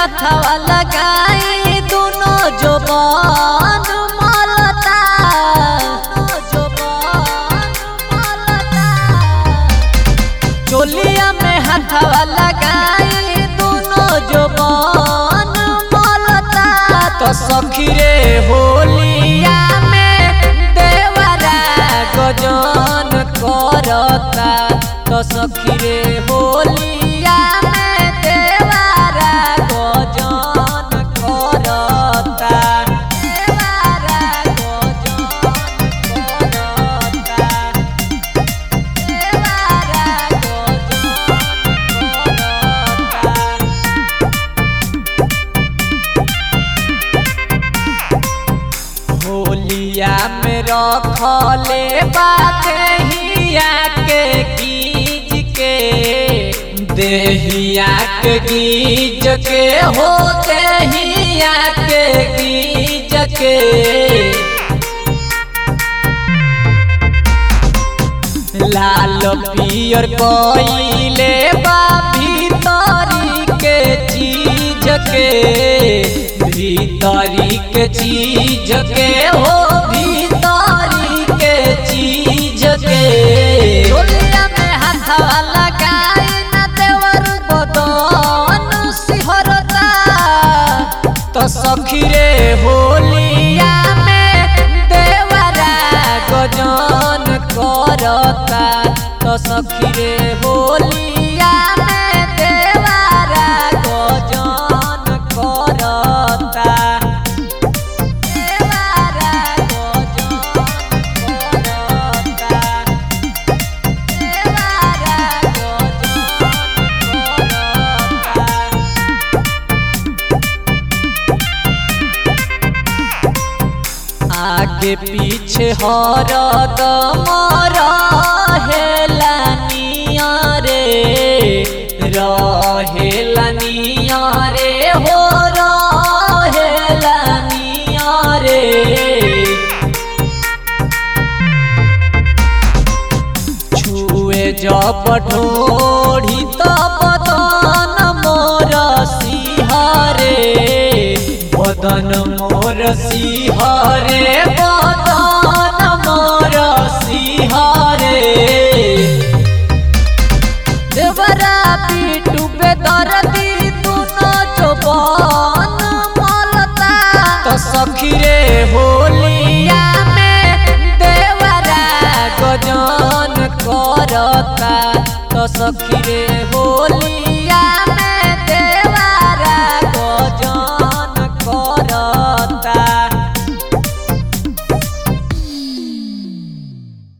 हथवा लगाई दोनों जोबान मलता जोबान मलता चोलिया में हथवा लगाई दोनों जोबान मलता तो सखी रे होलिया में देवरा गजन करता तो सखी रे होलिया में देवरा गजन करता देवरा गजन करता होलिया में रखले बाकहिया के गीज के देहिया के गीज के हो देहिया के गीज के लाल पियर कोइले बा भीतरी के चीज के भीतरी के चीज के हो भीतरी के चीज के चोलिया में हाथवा लगाई न देवर बदन सिहरता तो सखी रे होलिया में देवरा गजन करता तो सखी रे होलिया में देवरा गजन करता देवरा गजन करता देवरा गजन करता आगे पीछे हर दमर हेलानिया रे रहेलानिया रे हो रहेलानिया रे छुए जब ढोढ़ी तब बदन मोर सिहरे बदन मोर सिहरे बदन मोर सिहरे देवरा पीटू पे दर्दी दुनो चौबन मलता तो सखी रे होलिया में देवरा गजन करता तो सखी रे